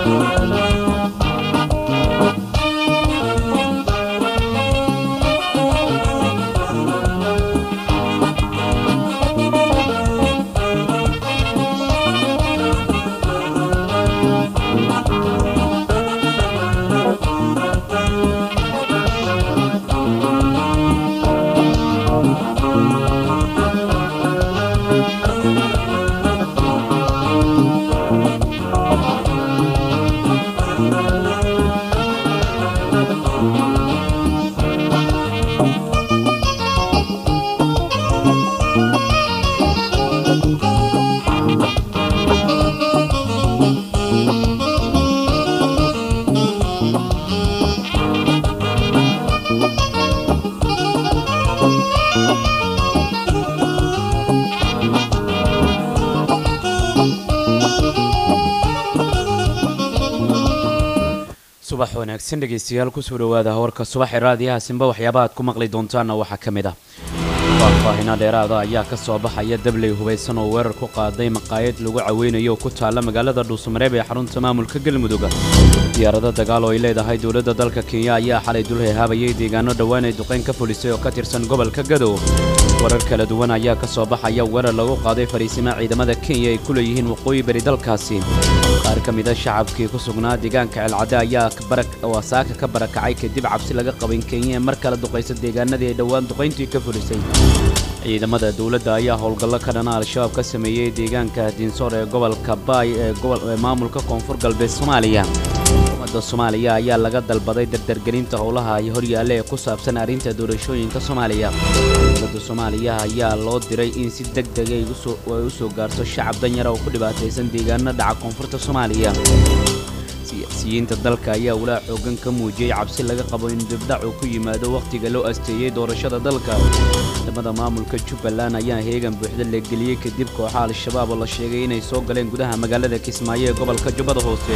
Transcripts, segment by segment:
subax wanaagsan dhegaystayaal kusoo dhowaada warka subaxee raadiyaha simba waxyaaba aad ku maqli doontaanna waxaa ka mid ah faahfaahino dheeraada ayaa ka soo baxaya dabley hubaysan oo weerar ku qaaday maqaayad lagu caweynayo oo ku taalla magaalada dhuusamareeb ee xarunta maamulka galmudug diyaarado dagaal oo ay leedahay dowladda dalka kenya ayaa xalay dul heehaabayay deegaano dhowaan ay duqayn ka fulisay oo ka tirsan gobolka gadow warar kala duwan ayaa ka soo baxaya weerar lagu qaaday fariisima ciidamada kenya ay ku leeyihiin waqooyi bari dalkaasi qaar ka mida shacabkii ku sugnaa deegaanka ceelcadde ayaa wasaaka ka barakacay kadib cabsi laga qabin kenya ee mar kale duqaysa deegaanadii ay dhowaan duqayntii ka fulisay ciidamada dowladda ayaa howlgallo ka dhana al-shabaab ka sameeyey deegaanka dinsoor ee gobolka baay ee maamulka koonfur galbeed soomaaliya ummadda soomaaliya ayaa laga dalbaday dardargelinta howlaha ay horyaalla ee ku saabsan arrinta doorashooyinka soomaaliya dowladda soomaaliya ayaa loo diray in si deg deg ay u soo gaarto shacab danyara oo ku dhibaataysan deegaano dhaca koonfurta soomaaliya siyaasiyiinta dalka ayaa walaa xoogan ka muujiyey cabsi laga qabo in dibdhacu ku yimaado wakhtiga loo asteeyey doorashada dalka ciidamada maamulka jubbaland ayaa heegan buuxda la geliyey kadib kooxa al-shabaab oo la sheegay inay soo galeen gudaha magaalada kismaayo ee gobolka jubbada hoose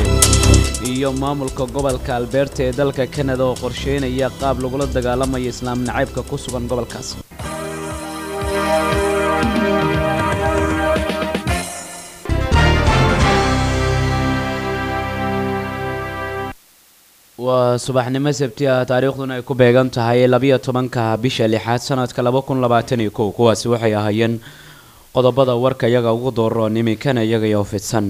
iyo maamulka gobolka albeerta ee dalka kanada oo qorsheynaya qaab lagula dagaalamayo islaam nacaybka ku sugan gobolkaas waa subaxnimo sabti ah taariikhduna ay ku beegan tahay labiyo tobanka bisha lixaad sanadka laba kun labaatan iyo kow kuwaasi waxay ahaayeen qodobada warka iyaga ugu dooroon iminkana iyagayo fidsan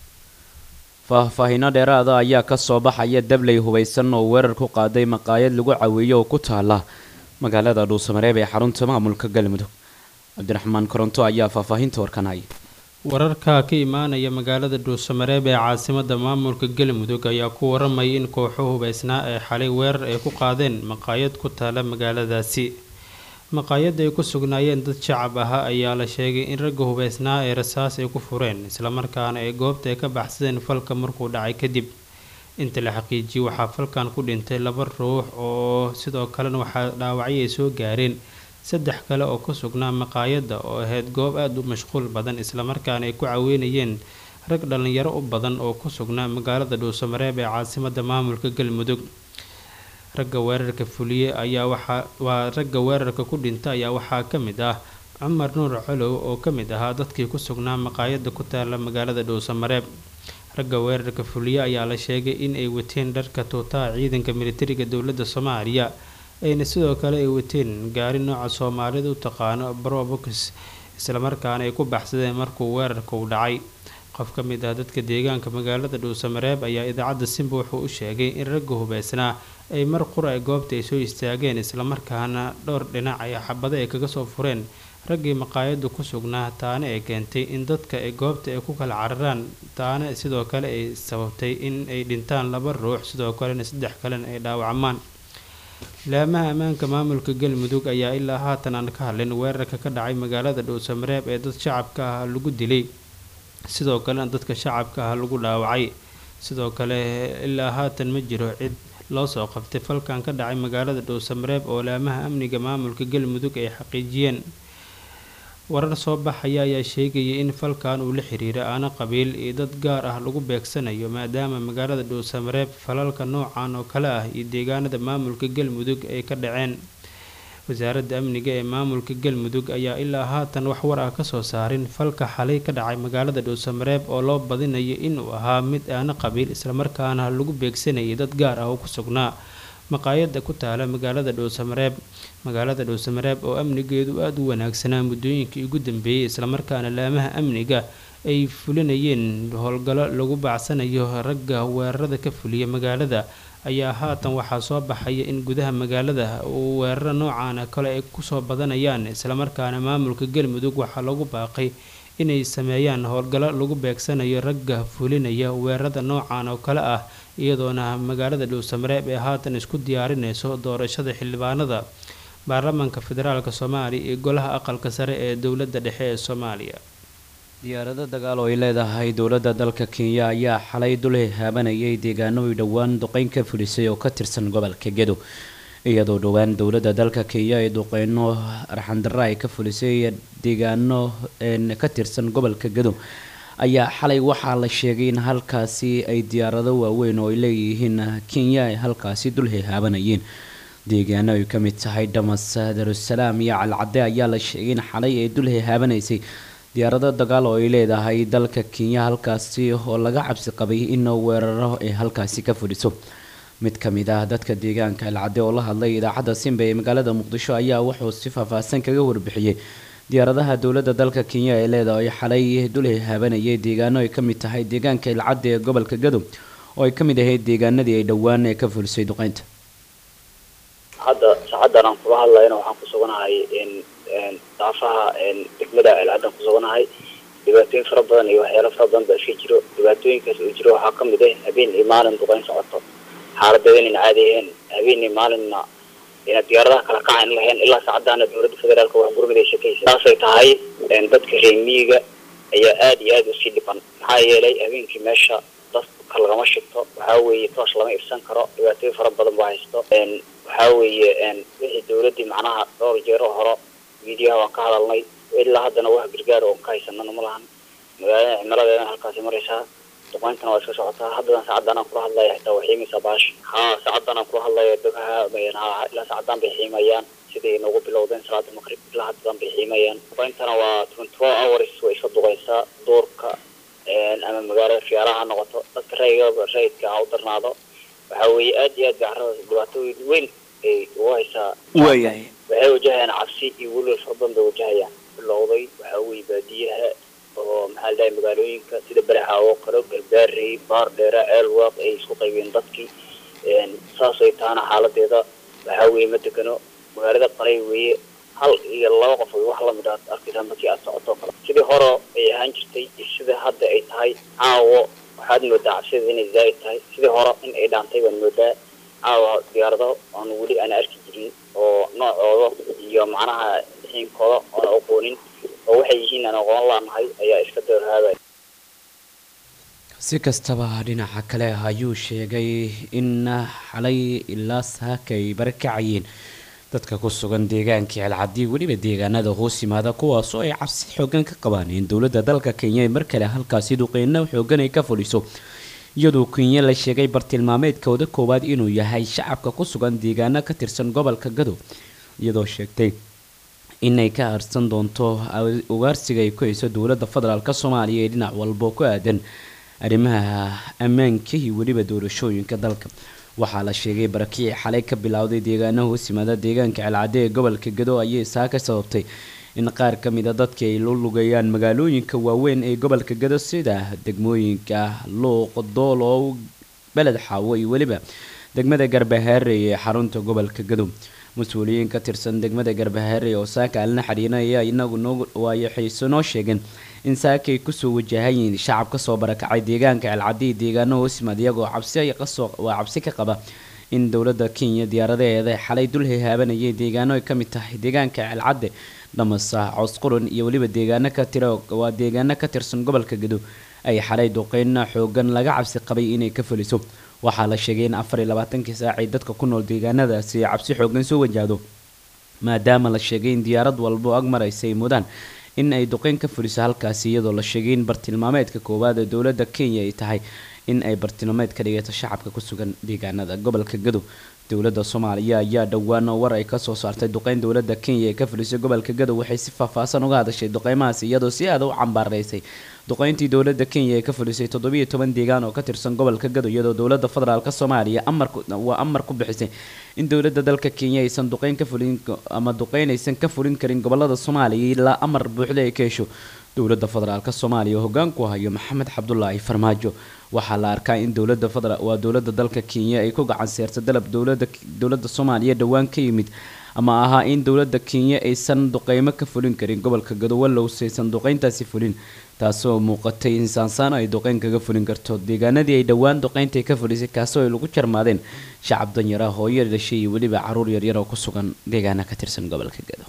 faahfaahino dheeraada ayaa ka soo baxaya dabley hubaysan oo weerar ku qaaday maqaayad lagu caweeyo oo ku taala magaalada dhuusamareeb ee xarunta maamulka galmudug cabdiraxmaan koronto ayaa faahfaahinta warkanay wararka ka imaanaya magaalada dhuusamareeb ee caasimada maamulka galmudug ayaa ku waramaya in kooxo hubaysnaa ee xalay weerar ay ku qaadeen maqaayad ku taala magaaladaasi maqaayada ay ku sugnaayeen dad shacab ahaa ayaa la sheegay in ragga hubaysnaa ee rasaas ay ku fureen islamarkaana ay goobta ay ka baxsadeen falka markuu dhacay kadib inta la xaqiijiyey waxaa falkan ku dhintay laba ruux oo sidoo kalena waxaa dhaawacyo ay soo gaareen saddex kale oo ku sugnaa maqaayadda oo ahayd goob aada u mashquul badan islamarkaana ay ku caweynayeen rag dhallinyaro u badan oo ku sugnaa magaalada dhuusamareeb ee caasimada maamulka galmudug ragga weerarka fuliye ayaa waxaa waa ragga weerarka ku dhinta ayaa waxaa ka mid ah cumar nuur colow oo ka mid ahaa dadkii ku sugnaa maqaayadda ku taala magaalada dhuusamareeb ragga weerarka fuliye ayaa la sheegay in ay wateen dharka tuutaha ciidanka militariga dowladda soomaaliya ayna sidoo kale ay wateen gaari nooca soomaalida u taqaano brobox islamarkaana ay ku baxsadeen markuu weerarka u dhacay qof ka mid ah dadka deegaanka magaalada dhuusamareeb ayaa idaacadda simba wuxuu u sheegay in ragga hubeysnaa ay mar qura ay goobta ay soo istaageen islamarkaana dhowr dhinac ay xabado ay kaga soo fureen raggii maqaayaddu ku sugnaa taana ay keentay in dadka ay goobta ay ku kala cararaan taana sidoo kale ay sababtay in ay dhintaan laba ruux sidoo kalena saddex kalena ay dhaawacmaan laamaha ammaanka maamulka galmudug ayaa ilaa haatan aan ka hadlin weerarka ka dhacay magaalada dhuusamareeb ee dad shacabka ah lagu dilay sidoo kalena dadka shacabka ah lagu dhaawacay sidoo kale ilaa haatan ma jiro cid loo soo qabtay falkan ka dhacay magaalada dhuusamareeb oo laamaha amniga maamulka galmudug ay xaqiijiyeen warar soo baxaya ayaa sheegaya in falkan uu la xiriira aana qabiil iyo dad gaar ah lagu beegsanayo maadaama magaalada dhuusamareeb falalka noocan oo kale ah iyo deegaanada maamulka galmudug ay ka dhaceen wasaaradda amniga ee maamulka galmudug ayaa ilaa haatan wax war ah kasoo saarin falka xalay ka dhacay magaalada dhuusamareeb oo loo badinayo inuu ahaa mid aana qabiil islamarkaana lagu beegsanayay dad gaar ah oo ku sugnaa maqaayada ku taala magaalada dhuusamareeb magaalada dhuusamareeb oo amnigeedu aada u wanaagsanaa muddooyinkii ugu dambeeyey islamarkaana laamaha amniga ay fulinayeen howlgallo lagu bacsanayo ragga weerarada ka fuliya magaalada ayaa haatan waxaa soo baxaya in gudaha magaalada uu weeraro noocaana kale ay kusoo badanayaan islamarkaana maamulka galmudug waxaa lagu baaqay inay sameeyaan howlgallo lagu beegsanayo ragga fulinaya weerarada noocan oo kale ah iyadoona magaalada dhuusamareeb ee haatan isku diyaarinayso doorashada xildhibaanada baarlamaanka federaalk soomaaliya iyo golaha aqalka sare ee dowladda dhexe ee soomaaliya diyaarado dagaal oo ay leedahay dowladda dalka kenya ayaa xalay dul haabanayay deegaano ay dhowaan duqeyn ka fulisay oo ka tirsan gobolka gedo iyadoo dhowaan dowladda dalka kenya ay duqeyno arxandarra ay ka fulisay deegaano ka tirsan gobolka gedo ayaa xalay waxaa la sheegay in halkaasi ay diyaarado waaweyn oo ay leeyihiin kenya ay halkaasi dul hehaabanayeen deegaano ay ka mid tahay dhamas darussalaam iyo calcadde ayaa la sheegay in xalay ay dul hehaabanaysay diyaarado dagaal oo ay leedahay dalka kenya halkaasi oo laga cabsi qabay in weeraro ay halkaasi ka fudhiso mid ka mid ah dadka deegaanka alcadde oo la hadlay idaacadda simba ee magaalada muqdisho ayaa wuxuu si faahfaahsan kaga warbixiyey diyaaradaha dowladda dalka kenya ee leedahay xalay dul hehaabanayay deegaano ay ka mid tahay deegaanka ilcadde ee gobolka gadow oo ay ka mid ahayd deegaanadii ay dhowaan ee ka fulisay duqeynta hadda saacadan aan kula hadlayna waxaan ku suganahay daafaha degmada celcaddan ku suganahay dhibaatooyin fara badan iyo waxyaalo fara badan baa iska jiro dhibaatooyinkaas oo jiro waxaa kamid ah habeen iyo maalin duqeyn socoto xaaladeeda inan caadi ahayn habeen iyo maalinna ina diyaaradaha kala kacayn lahayn ilaa saacadaana dowladda federaalka wax gurmid ay shakaysa saasay tahay dadka reer miyiga ayaa aada iyo aada usii dhiban maxaa yeelay habeenkii meesha dadka lagama shigto waxaa weeye toosh lama ibsan karo dhibaatooyin fara badan baa haysto waxaa weeye wixii dowladdii macnaha dhowr jeero horo miidiyaha waan ka hadalnay ilaa haddana wax gargaar oon ka haysanana ma lahan magaalada cimiladeedana halkaasi maraysaa duqeyntana waa iska socotaa haddadan saacadan aan kula hadlaya xitaa waa xiimaysaa baash haa saacadan aan kula hadlaya dogaha ha ilaa saacadan bay xiimayaan siday noogu bilowdeen salaada maqrib ilaa haddadan bay xiimayaan duqeyntana waa twenty four hours way iska duqeysaa duurka ama magaalada fiyaalaha ha noqoto dadka rayga rayidka ha u darnaado waxaa weeye aada iyo aad bay carrada dhibaatooyin weyn ay ugu haysaa waayahay waxay wajahayaan cabsi iyo weliba fara badan bay wajahayaan bilowday waxaa weeye baadiyaha oo maxaa la dhahay magaalooyinka sida baraxa oo kale galbaarey baar dheera ceelwaaq ay isku qaybiyeen dadkii saasay taana xaaladeeda waxaa weeye ma degano magaalada qalay weeye hal iyo laba qof wax lamid aad arkaysaa markii aad socoto kale sidii hore ay ahaan jirtay iyo sida hadda ay tahay caawo waxaad moodaa cabsideeda inay zaa'id tahay sidii hore in ay dhaantay baan moodaa caawa diyaarado aan weli aan arki jirin oo noocooda iyo macnaha xiinkooda oona aqoonin oo waxay yihiin aan aqoon laanahay ayaa iska doorhaabaya si kastaba dhinaca kale ayuu sheegay in xalay ilaa saaka ay barakacayeen dadka ku sugan deegaanka celcadii weliba deegaanada hoos yimaada kuwaasoo ay cabsi xoogan ka qabaan in dowladda dalka kenya ay mar kale halkaasi duqeyno xoogan ay ka fuliso iyadoo kenya la sheegay bartilmaameedkooda koowaad inuu yahay shacabka ku sugan deegaano ka tirsan gobolka gadow iyadoo sheegtay inay ka harsan doonto ugaarsiga ay ku hayso dowladda federaalk soomaaliya ee dhinac walbo ku aadan arrimaha ammaanka iyo weliba doorashooyinka dalka waxaa la sheegay barakicii xalay ka bilowday deegaanaha hoos yimaada deegaanka celcade ee gobolka gado ayay saa ka sababtay in qaar ka mid a dadkii ay lu lugayaan magaalooyinka waaweyn ee gobolka gado sida degmooyinka luuq doolow beled xaawo iyo weliba degmada garbahaarey ee xarunta gobolka gado mas-uuliyiin ka tirsan degmada garbahaarey oo saaka alna xidhiinaya inagu noo waayaxayso noo sheegeen in saaka ay kusoo wajahayiin shacab kasoo barakacay deegaanka celcadii deegaano hoos yimaad iyagoo cabsi kasoo waa cabsi ka qaba in dowladda kenya diyaaradaheeda xalay dul hehaabanayay deegaano ay ka mid tahay deegaanka celcadde dhamasa cosqurun iyo weliba deegaano ka tira waa deegaano ka tirsan gobolka gado ay xalay duqeyna xoogan laga cabsi qabay inay ka fuliso waxaa la sheegay in afar iyo labaatankii saac ay dadka ku nool deegaanadaasi cabsi xoogan soo wajahdo maadaama la sheegay in diyaarad walbo ag maraysa ay mudaan in ay duqeyn ka fuliso halkaasi iyadoo la sheegay in bartilmaameedka koowaad ee dowladda kenya ay tahay in ay bartilmaameed ka dhigato shacabka ku sugan deegaanada gobolka gadow dowladda soomaaliya ayaa dhowaan war ay kasoo saartay duqeyn dowladda kenya ee ka fulisay gobolka gadow waxay si faahfaahsan uga hadashay duqeymahaas iyadoo si aada u cambaaraysay duqeyntii dowladda kenya ee ka fulisay toddobiiyo toban deegaan oo ka tirsan gobolka gadow iyadoo dowladda federaalk soomaaliya amarwaa amar ku bixisay in dowladda dalka kenya aysan duqeyn ka fulin ama duqeyn aysan ka fulin karin gobolada soomaaliya ilaa amar buuxda ay ka hesho dowladda federaalk soomaaliya oo hogaanku hayo maxamed cabdulaahi farmaajo waxaa la arkaa in dowlada federa waa dowladda dalka kenya ay ku gacan seerta dalab dowlada dowladda soomaaliya dhowaan ka yimid ama ahaa in dowladda kenya aysan duqeymo ka fulin karin gobolka gadowalow saysan duqeyntaasi fulin taasoo muuqatay in saansaano ay duqeyn kaga fulin karto deegaanadii ay dhowaan duqeynta ka fulisay kaasoo ay lagu jarmaadeen shacab danyara hooyo dhashay iyo weliba caruur yaryar oo ku sugan deegaana ka tirsan gobolka gado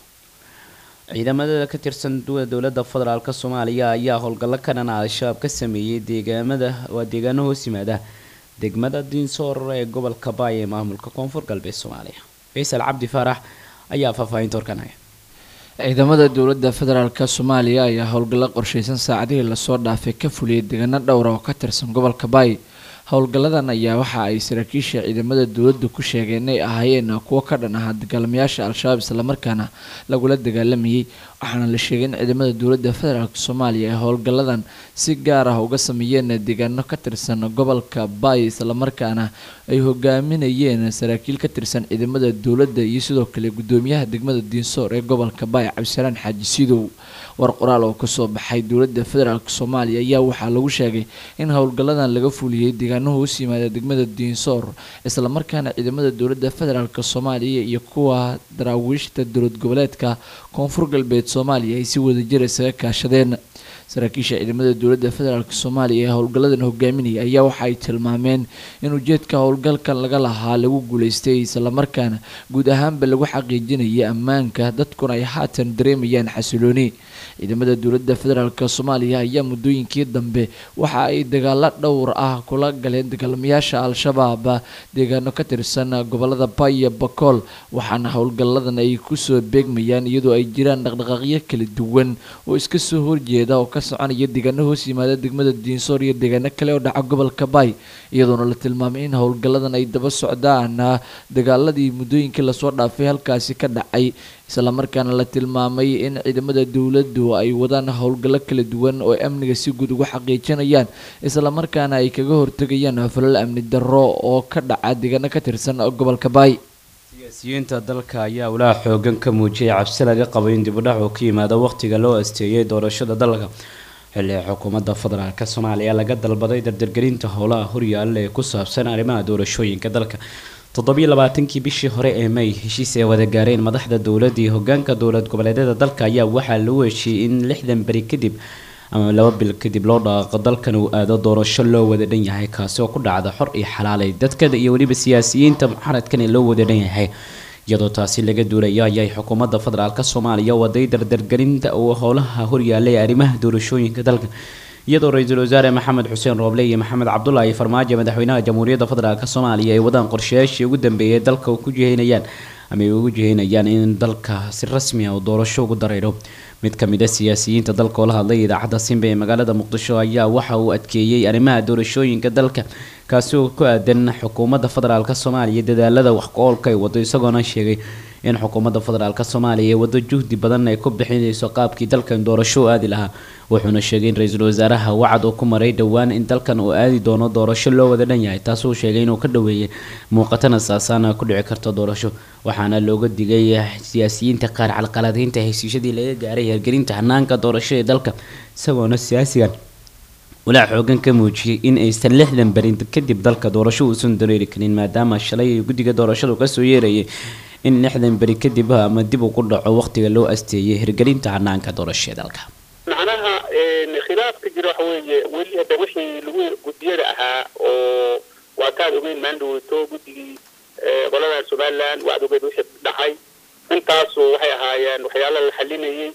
ciidamada ka tirsan dowladda federaalk soomaaliya ayaa howlgallo ka dhana al-shabaab ka sameeyey deegaamada waa deegaano hoos yimaada degmada diinsoor ee gobolka baay ee maamulka koonfur galbeed soomaaliya faysal cabdi faarax ayaa faahfaahinta horkanaya ciidamada dowladda federaalk soomaaliya ayaa howlgallo qorsheysan saacadihii lasoo dhaafay ka fuliyay deegaano dhowra oo ka tirsan gobolka baay howlgalladan ayaa waxa ay saraakiisha ciidamada dowladda ku sheegeen inay ahaayeen kuwo ka dhan ahaa dagaalamayaasha al-shabaab islamarkaana lagula dagaalamayay waxaana la sheegay in ciidamada dowladda federaalk soomaaliya ay howlgalladan si gaar ah uga sameeyeen deegaano ka tirsan gobolka baay islamarkaana ay hogaaminayeen saraakiil ka tirsan ciidamada dowladda iyo sidoo kale gudoomiyaha degmada diinsoor ee gobolka baay cabdisalaan xaaji sidow war qoraal oo kasoo baxay dowladda federaalk soomaaliya ayaa waxaa lagu sheegay in howlgalladan laga fuliyey deegaano hoos yimaada degmada diinsoor islamarkaana ciidamada dowladda federaalk soomaaliya iyo kuwa daraawiishta dowlad goboleedka koonfur galbeed soomaaliya ay si wadajir isaga kaashadeen saraakiisha ciidamada dowladda federaalk soomaaliya ee howlgalladan hogaaminaya ayaa waxa ay tilmaameen in ujeedka howlgalkan laga lahaa lagu guuleystay islamarkaana guud ahaanba lagu xaqiijinaya ammaanka dadkuna ay haatan dareemayaan xasilooni ciidamada dowladda federaalk soomaaliya ayaa muddooyinkii dambe waxa ay dagaalo dhowr ah kula galeen dagaalamayaasha al-shabaab deegaano ka tirsan gobolada baya bakool waxaana howlgalladan ay kusoo beegmayaan iyadoo ay jiraan dhaqdhaqaaqyo kala duwan oo iska soo horjeeda oo ka soconaya deegaano hoos yimaada degmada diinsoor iyo deegaano kale oo dhaca gobolka bay iyadoona la tilmaamay in howlgalladan ay daba socdaan dagaaladii muddooyinkii lasoo dhaafay halkaasi ka dhacay islamarkaana la tilmaamay in ciidamada dowladdu ay wadaan howlgallo kala duwan oo amniga si guud ugu xaqiijinayaan islamarkaana ay kaga hortegayaan falal amni darro oo ka dhaca deegaano ka tirsan gobolka baay siyaasiyiinta dalka ayaa walaaha xoogan ka muujiyay cabsi laga qabo in dibudhac uu ka yimaado waqtiga loo asteeyay doorashada dalka xilli xukuumadda federaalk soomaaliya laga dalbaday dardargelinta howlaha horyaalla ee ku saabsan arrimaha doorashooyinka dalka toddobiyo labaatankii bishii hore ee may heshiis ay wada gaareen madaxda dowladda iyo hogaanka dowlad goboleedyada dalka ayaa waxaa lagu heshiiyey in lixdan beri kadib ama laba bil kadib loo dhaqaaqo dalkan uu aado doorasho loo wada dhan yahay kaasi oo ku dhacda xor iyo xalaalay dadkada iyo weliba siyaasiyiinta mucaaradkan ee loo wada dhan yahay iyadoo taasi laga duulayo ayay xukuumadda federaalk soomaaliya waday dardargelinta uu howlaha horyaallay arrimaha doorashooyinka dalka iyadoo ra-iisul wasaare maxamed xuseen rooble iyo maxamed cabdulaahi farmaajo madaxweynaha jamhuuriyadda federaalk soomaaliya ay wadaan qorshayaashii ugu dambeeyay dalka ku jihaynayaan ama ay ugu jihaynayaan in dalka si rasmi ah uu doorasho ugu dareero mid ka mid a siyaasiyiinta dalka oo la hadlay idaacadda simba ee magaalada muqdisho ayaa waxa uu adkeeyey arrimaha doorashooyinka dalka kaasi oo ku aadan xukuumadda federaalk soomaaliya dadaalada wax ku-oolka ay wado isagoona sheegay in xukuumadda federaalk soomaaliya ee wado juhdi badan ay ku bixinayso qaabkii dalkan doorasho u aadi lahaa wuxuuna sheegay in ra-iisul wasaaraha wacad uu ku maray dhowaan in dalkan uu aadi doono doorasho loo wada dhan yahay taasuu sheegay inuu ka dhaweeyay muuqatana saasaana ku dhici karto doorasho waxaana looga digay siyaasiyiinta qaar calqaladaynta heshiisyadii laga gaaray hergelinta hanaanka doorasho ee dalka isagoona siyaasigan walaac xoogan ka muujiyey in aysan lixdan berin kadib dalka doorasho uusan dareeri karin maadaama shalay guddiga doorashadu kasoo yeerayay in lixdan beri kadib ama dib uu ku dhaco waqtiga loo asteeyay hirgelinta hanaanka doorasho ee dalka macnaha khilaafka jira waxa weeye weli hadda wixii lagu guddiyada ahaa oo waa kaad ogeyn maandhaweyto guddigii qolada somaliland waad ogeyd wixii dhacay intaasu waxay ahaayeen waxyaala la xalinayay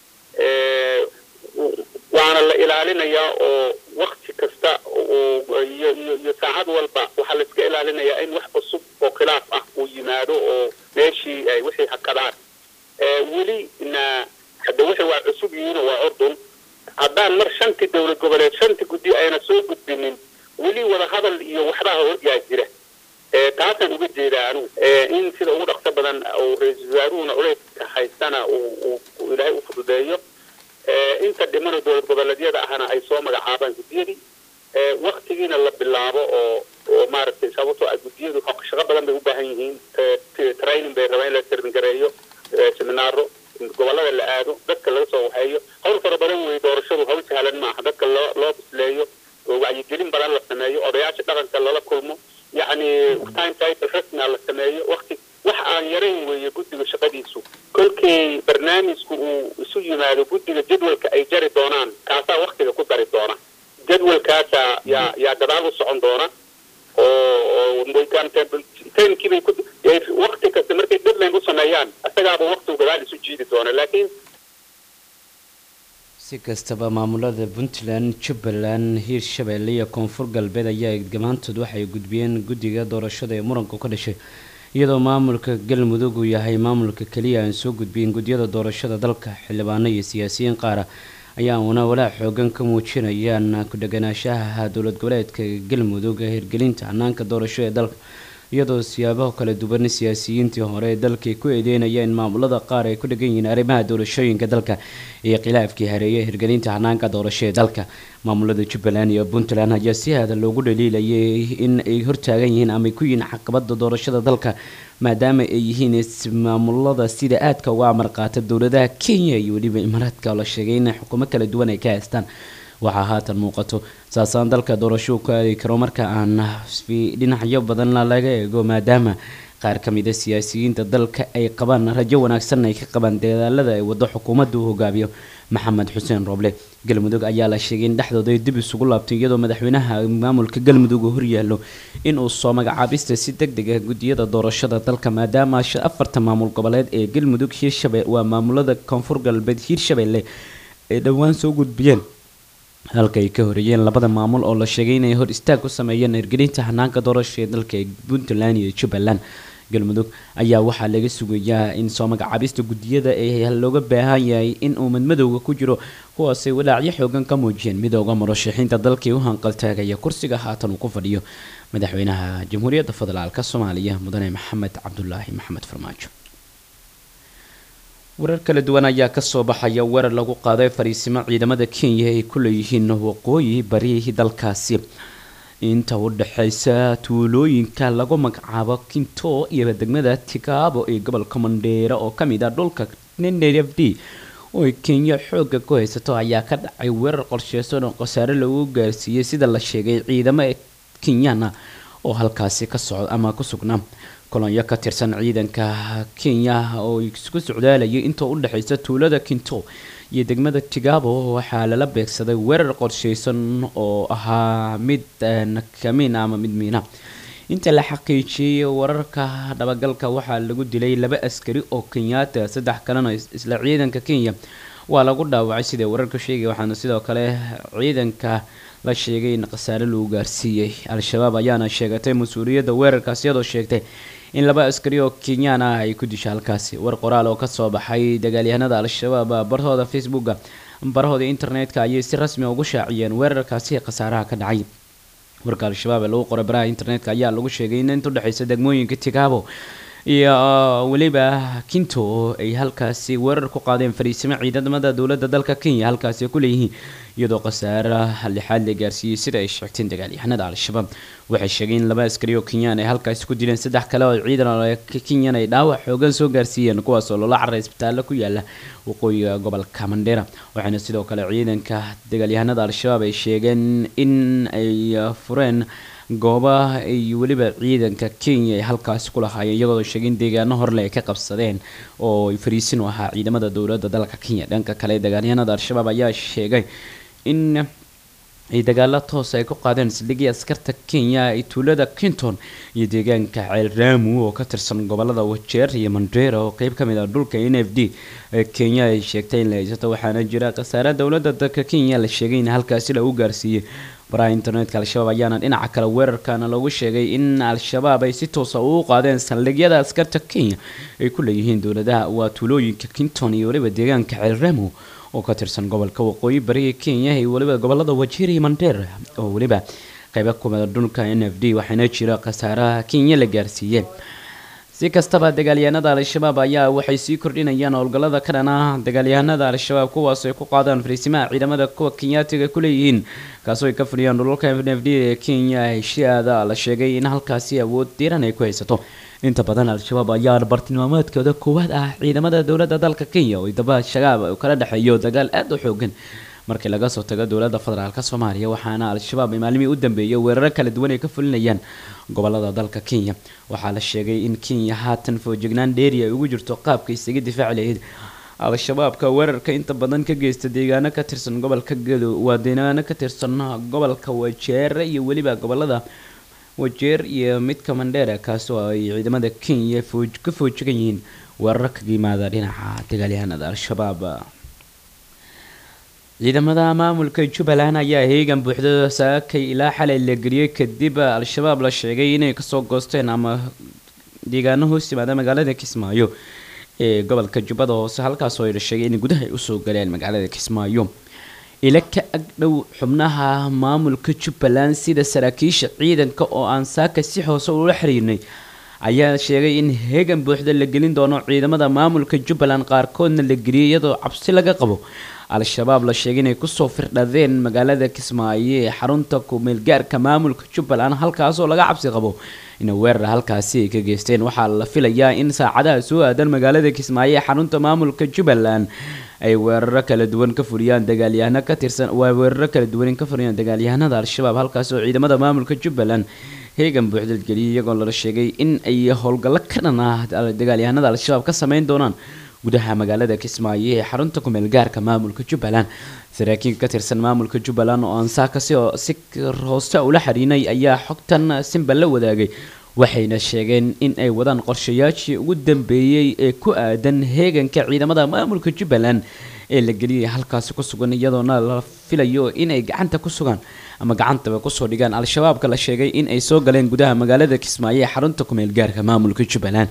waana la ilaalinayaa oo wakti kasta iyo iyo iyo saacad walba waxaa la iska ilaalinayaa in wax cusub oo khilaaf ah uu yimaado oo meeshii ay wixii hakadaan weli na hadda wixii waa cusub yihiin oo waa ordun haddaan mar shantii dowlad goboleed shantii guddi ayna soo gudbinin weli wada hadal iyo waxbaa horyaa jira taasaan uga jeedaa anugu in sida ugu dhaqso badan uu ra-iisul wasaaruhuna culeyska haystana uu ilaahay u fududeeyo inta dhimana dowlad goboleedyada ahna ay soo magacaabaan guddiyadii waktigiina la bilaabo oo oo maaragtay sababtoo ah guddiyadu shaqo badan bay u baahan yihiin training bay rabaan in la tarningareeyo seminaaro gobolada la aado dadka laga soo waxeeyo hawl fara badan wey doorashadu hawl sahlan maaha dadka loo loo bisleeyo oo wacyigelin badan la sameeyo odayaasha dhaqanka lala kulmo yacni time title rasmia la sameeyo wakti wax aan yarayn weeye guddiga shaqadiisu kolkii barnaamijku uu isu yimaado guddiga jadwalka ay jari doonaan kaasaa waktiga ku dari doona jadwalkaasa yaa yaa gadaal u socon doona oo timekii bay ku wakti kasta markay deadline u sameeyaan isagaaba waktigu gadaal isu jiidi doona laakiin si kastaba maamulada puntland jubbaland hiirshabeelle iyo koonfur galbeed ayaa gamaantood waxay gudbiyeen guddiga doorashada ee muranku ka dhashay iyadoo maamulka galmudug uu yahay maamulka keliya aan soo gudbiyin gudyada doorashada dalka xildhibaano iyo siyaasiyiin qaara ayaa una walaac xoogan ka muujinayaan ku-dheganaashaha dowlad goboleedka galmudug ee hirgelinta hanaanka doorasho ee dalka iyadoo siyaabaha kala duwan siyaasiyiintii hore ee dalkay ku eedeynaya in maamulada qaar ay ku dhegan yihiin arrimaha doorashooyinka dalka iyo khilaafkii hareeyay hirgelinta hanaanka doorasho ee dalka maamulada jubbaland iyo puntland ayaa si aada loogu dhaliilayay in ay hortaagan yihiin ama ay ku yihiin caqabada doorashada dalka maadaama ay yihiin maamulada sida aadka uga amar qaata dowladaha kenya iyo weliba imaaraadka oo la sheegay in xukuumo kala duwan ay ka haystaan waxaa haatan muuqato saasaan dalka doorasho ku aadi karo marka aan dhinacyo badanna laga eego maadaama qaar ka mid a siyaasiyiinta dalka ay qabaan rajo wanaagsan ay ka qabaan dadaalada ay wado xukuumadda uu hogaamiyo maxamed xuseen rooble galmudug ayaa la sheegay in dhexdooda ay dib isugu laabtay iyadoo madaxweynaha maamulka galmudug uu horyaalo inuu soo magacaabista si deg deg ah guddiyada doorashada dalka maadaama afarta maamul goboleed ee galmudug hiirshabelle waa maamulada koonfur galbeed hiirshabelle ay dhowaan soo gudbiyeen halka ay ka horeeyeen labada maamul oo la sheegay inay hor istaag ku sameeyeen hirgelinta hanaanka doorasho ee dalka ee puntland iyo jubbaland galmudug ayaa waxaa laga sugayaa in soo magacaabista guddiyada ee looga baahan yahay in uu madmadowga ku jiro kuwaasay walaacyo xoogan ka muujiyeen midooda murashaxiinta dalkii u hanqaltaagaya kursiga haatan uu ku fadhiyo madaxweynaha jamhuuriyadda federaalk soomaaliya mudane maxamed cabdulaahi maxamed farmaajo warar kala duwan ayaa kasoo baxaya weerar lagu qaaday fariisimo ciidamada kenya ay ku leeyihiin waqooyi barihii dalkaasi inta u dhexeysa tuulooyinka lagu magacaabo kinto iyo degmada tigaabo ee gobolka mandheera oo kamid ah dhulka nnf d oo kenya xooga ku haysato ayaa ka dhacay weerar qorsheysan oo khasaare lagu gaarsiiyey sida la sheegay ciidamo kenyana oo halkaasi ka socda ama ku sugnaa kolonyo ka tirsan ciidanka kenya oo isku socdaalayay inta u dhexeysa tuulada kinto iyo degmada tigabo waxaa lala beegsaday weerar qorsheysan oo ahaa mid kamiin ama mid miina inta la xaqiijiyey wararka dhabagalka waxaa lagu dilay laba askari oo kenyaata saddex kalena isla ciidanka kenya waa lagu dhaawacay siday wararka sheegay waxaana sidoo kale ciidanka la sheegay in khasaare lagu gaarsiiyey al-shabaab ayaana sheegatay mas-uuliyadda weerarkaas iyadoo sheegtay in laba askari oo kenyaan ah ay ku disha halkaasi war qoraal oo kasoo baxay dagaalyahanada al-shabaab barahooda facebooka barahooda internetka ayay si rasmi ugu shaaciyeen weerarkaasi khasaaraha ka dhacay warka al-shabaab ee lagu qoray baraha internetka ayaa lagu sheegay in inta udhexeysa degmooyinka tigaabo iyo weliba kinto ay halkaasi weerar ku qaadeen fariisimo ciidamada dowladda dalka kenya halkaasi ku leeyihiin iyadoo khasaara lixaad la gaarsiiyey sida ay sheegteen dagaalyahanada al-shabaab waxay sheegeen in laba askari oo kenyaan ay halkaasi ku dileen saddex kale oo ciidan kenyan ay dhaawac xoogan soo gaarsiiyeen kuwaas oo loola caray isbitaallo ku yaala waqooyiga gobolka mandheera waxaana sidoo kale ciidanka dagaalyahanada al-shabaab ay sheegeen in ay fureen gooba ay weliba ciidanka kenya ay halkaasi ku lahaayeen iyagoo sheegay in deegaano horle ay ka qabsadeen oo ay fariisin u ahaa ciidamada dowladda dalka kenya dhanka kale dagaalyahanada al-shabaab ayaa sheegay in ay dagaalo toos ay ku qaadeen saldhigii askarta kenya ay tuulada kinton iyo deegaanka ceel raamu oo ka tirsan gobolada wajeer iyo mandheera oo qeyb ka mid ah dhulka n f d ee kenya ay sheegtay in la haysato waxaana jira khasaare dowladda dalka kenya la sheegay in halkaasi lagu gaarsiiyey baraha internetka al-shabaab ayaana dhinaca kale weerarkana lagu sheegay in al-shabaab ay si toosa ugu qaadeen saldhigyada askarta kenya ay ku leeyihiin dowladaha waa tuulooyinka kinton iyo weliba deegaanka ceel raamu oo ka tirsan gobolka waqooyi bariga kenya iyo weliba gobolada wajiir iyo mandheer oo weliba qeybo kumida dhulka n f d waxaana jira khasaaraha kenya la gaarsiiyeen si kastaba dagaalyahanada al-shabaab ayaa waxay sii kordhinayaan howlgallada ka dhan ah dagaalyahanada al-shabaab kuwaas ay ku qaadaan fariisimaha ciidamada kuwa kenyaatiga ku leeyihiin kaasoo ay ka fadhiyaan dhulalka n f d ee kenya heshiaada la sheegay in halkaasi awood diiran ay ku haysato inta badan al-shabaab ayaa bartilmaameedkooda koowaad ah ciidamada dowladda dalka kenya oo daba shagaab uu kala dhexeeyo dagaal aada u xoogan markii laga soo tago dowladda federaalk soomaaliya waxaana al-shabaab ay maalmihii u dambeeyay weeraro kala duwan ay ka fulinayaan gobolada dalka kenya waxaa la sheegay in kenya haatan foojignaan dheeri ay ugu jirto qaabka isaga difaaci lahayd al-shabaabka weerarka inta badan ka geysta deegaano ka tirsan gobolka gedo waa deegaano ka tirsan gobolka wajeere iyo weliba gobolada wajeer iyo midka mandheera kaasoo ay ciidamada kenya fooj ka foojigan yihiin weeraro kaga yimaada dhinaca dagaalyahanada al-shabaab ciidamada maamulka jubbaland ayaa heegan buuxda saakay ilaa xalay la geliyey kadib al-shabaab la sheegay inay kasoo goosteen ama deegaano hoos yimaada magaalada kismaayo ee gobolka jubbada hoose halkaasoo la sheegay in gudaha ay usoo galeen magaalada kismaayo ila ka agdhow xubnaha maamulka jubbaland sida saraakiisha ciidanka oo aan saaka si hoose ula xiriirnay ayaa sheegay in heegan buuxda la gelin doono ciidamada maamulka jubbaland qaarkoodna la geliyay iyadoo cabsi laga qabo al-shabaab la sheegay inay kusoo firdhadeen magaalada kismaayo ee xarunta kumeelgaarka maamulka jubbaland halkaasoo laga cabsi qabo in weerar halkaasi ay ka geysteen waxaa la filayaa in saacadaha soo aadan magaalada kismaayo ee xarunta maamulka jubbaland ay weeraro kala duwan ka fuliyaan dagaalyahano ka tirsan waa weeraro kala duwan ka fuliyaan dagaalyahanada al-shabaab halkaasoo ciidamada maamulka jubbaland heegan buuxdal geliyay iyagoo lala sheegay in ay howlgallo ka dhan ah dagaalyahanada al-shabaab ka sameyn doonaan gudaha magaalada kismaayo ee xarunta kumeel gaarka maamulka jubbaland saraakiil ka tirsan maamulka jubbaland oo aan saaka si si hoose ula xiriinay ayaa xogtan simba la wadaagay waxayna sheegeen in ay wadaan qorshayaashii ugu dambeeyey ee ku aadan heeganka ciidamada maamulka jubbaland ee la geliyay halkaasi ku sugan iyadoona la filayo inay gacanta ku sugaan ama gacantaba kusoo dhigaan al-shabaabka la sheegay in ay soo galeen gudaha magaalada kismaayo ee xarunta kumeel gaarka maamulka jubbaland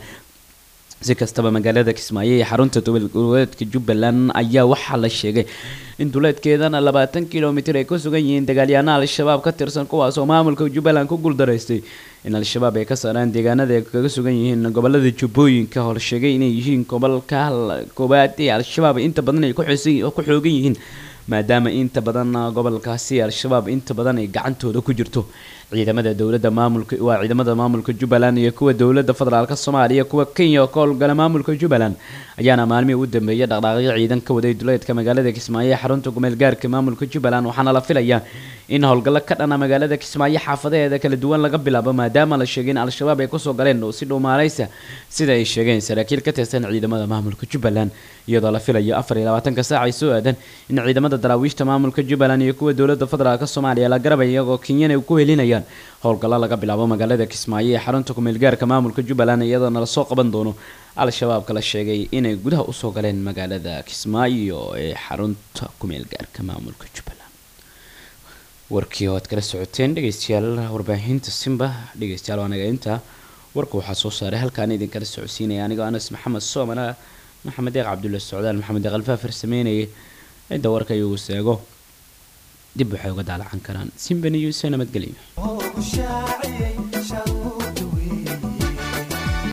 si kastaba magaalada kismaayo ee xarunta goboleedka jubbaland ayaa waxaa la sheegay in duleedkeedana labaatan kilomitir ay ku sugan yihiin dagaalyahanaa al-shabaab ka tirsan kuwaas oo maamulka jubbaland ku guuldaraystay in al-shabaab ay ka saaraan deegaanada ay kaga sugan yihiin gobolada jubbooyinka oo la sheegay inay yihiin gobolka koobaad ee al-shabaab inta badan ay ku xoogan yihiin maadaama inta badan gobolkaasi al-shabaab inta badan ay gacantooda ku jirto ciidamada dowladda maamulka waa ciidamada maamulka jubbaland iyo kuwa dowladda federaalka soomaaliya kuwa kenya oo ka howlgala maamulka jubbaland ayaana maalmihii ugu dambeeyay dhaqdhaaqyo ciidan ka waday duleedka magaalada kismaayo ee xarunta gumeel gaarka maamulka jubbaland waxaana la filayaa in howlgallo ka dhana magaalada kismaayo xaafadeeda kala duwan laga bilaabo maadaama la sheegay in al-shabaab ay kusoo galeen oo si dhuumaaleysa sida ay sheegeen saraakiil ka tirsan ciidamada maamulka jubbaland iyadoo la filayo afar iyo labaatanka saac ay soo aadan in ciidamada daraawiishta maamulka jubbaland iyo kuwa dowladda federaalka soomaaliya la garabay iyagoo kenyana ku helinayaan howlgallo laga bilaabo magaalada kismaayo ee xarunta kumeelgaarka maamulka jubbaland iyadoona lasoo qaban doono al-shabaabka la sheegay inay gudaha usoo galeen magaalada kismaayo ee xarunta kumeelgaarka maamulka jubbaland warkii oo aad kala socoteen dhegeystayaal warbaahinta simba dhegeystayaal waa naga intaa warka waxaa soo saaray halkaan idinkala socodsiinaya anigoo anas maxamed soomana maxamed deeq cabdulla socdaal maxamed deeq alfaafar sameynayay cidda warka iyagu seego dib waxay uga daalacan karaan simba news nabadgelyo